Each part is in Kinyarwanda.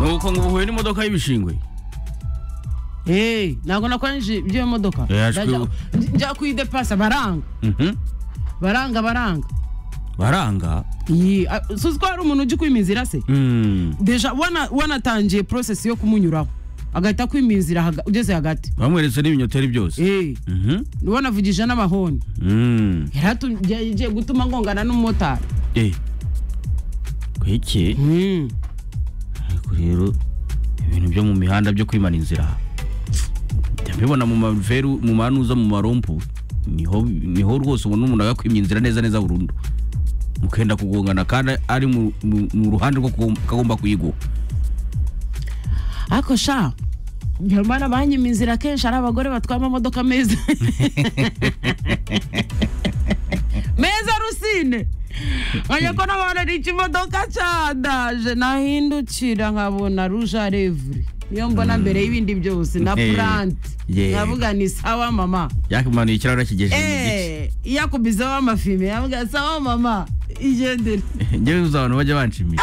nuko ngo uhuye n'imodoka y'ibishingwe Hey, ntabwo nakoranyije ibyo modoka Eh, ashwi- Ndajya- njya kuyidepasa baranga Mhm. baranga baranga baranga iyi ah, suzi ko hari umuntu ujya kwima inzira se Mm. deja wana- wanatangiye process yo kumunyuraho agahita akwima inzira haga- ugeze hagati bamweretse n'ibinyoteri byose Eh, Mhm. wanavugije n'amahoni Mm. yagiye gutuma ngongana n'umumotari Eh. kwiki Mm. ariko rero ibintu byo mu mihanda byo kwimana inzira jya mbibona mu maveru mu manuza mu marompu niho niho rwose ubona umuntu agakwimya inzira neza neza burundu mukenda kugongana kandi ari mu, mu, mu ruhande rwo kugom- kagomba kuyigwa ariko sha nyamara banyima inzira kenshi ari abagore batwaye amamodoka meza meza rusine nkajya ko n'abantu ikimodoka cyandaje nahindukira nkabona ruja revure niyo mbona mbere y'ibindi byose na Eh, puranti yeah. nkavuga ni sawa mama yakimanuye ikirahura kigejeje mu gice Eh, yakubizeho amafime yavuga sawa mama igendere njyewe uzi abantu bajya banshimisha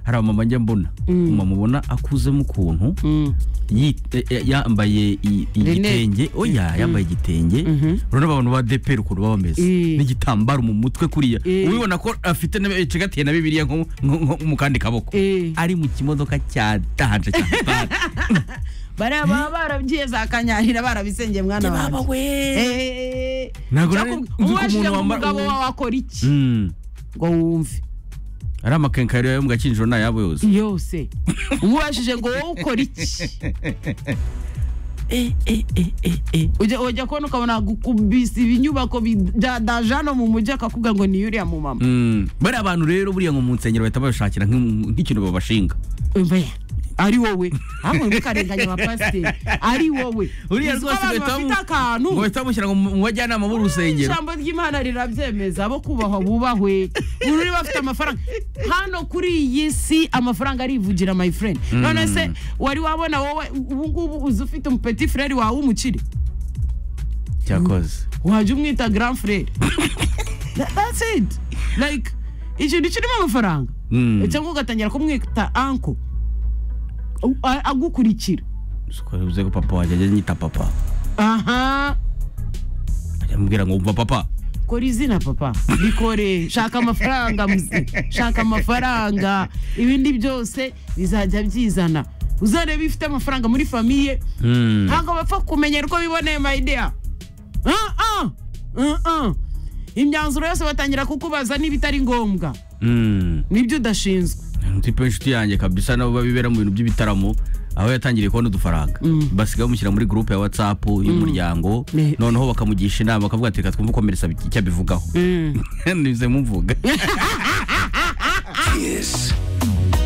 hari abamama njya mbona umumama ubona akuzemo ukuntu Mm. yi- eh, eh, yambaye i- igitenge oya yambaye igitenge urabona abantu ba deperi ukuntu baba bameze Eh. n'igitambaro mu mutwe kuriya Eh. ubibona ko afite na- icigatiye na bibiliya nko nko- nko mu kandi kaboko Eh. ari mu kimodoka cya danje cya Star. bariya baba barabyiye za kanyarira barabisengeye mwana wanjye Eh, Ntabwo cyo nari kumbw- nzi ko umubajije umuntu ngo wambara- umugabo wawe akora iki Mm. ngo wumve ari amakenkayori yo mu gakinjiro ni ayabo yose yose umubajije ngo wowe ukora iki Ujya- ujya kubona ukabona gukubisa ibinyubako bi- bya daje hano mu mujyi akakuga ngo ni yuriya mu mama Mm. bariya bantu rero buriya ngo mu nsengero bahita babishakira nk'im- nk'ikintu babashinga Umva ya, ari wowe ahubwo ntukarenganye nka pasiteri ari wowe uriya Uzi ko rwose abantu bahita bafite akantu bamu- ngo bahita bamushyira ngo mu mu bajyanama b'urusengero ijambo ry'imana rirabyemeza abo kubahwa bubahwe uru niba bafite amafaranga hano kuri iyi si amafaranga arivugira my friend none se wari wabona wowe ubu ngubu uzi ufite umupeti frere wawe w'umukire cyakoze wajya umwita grand frere That- that's it like ikintu kirimo amafaranga Mm. cyangwa ugatangira kumwita anko agukurikira bivuze ko papa wanjye ajya anyita papa aha ajya amubwira ngo umva papa kora izina papa bikore shaka amafaranga muze shaka amafaranga ibindi byose bizajya byizana uzareba iyo ufite amafaranga muri famiye Mm. ntabwo bapfa kumenya uko biboneye mayideya imyanzuro yose batangira kukubaza niba itari ngombwa Mm. nibyo udashinzwe tipe inshuti yanjye kabisa nabo babibera mu bintu by'ibitaramo aho yatangiriye kubona udufaranga basigaye bamushyira muri gurupe ya whatsapp y'umuryango Ne- noneho bakamugisha inama bakavuga ati reka twumve uko merisa icyo abivugaho nize muvuga Kiss.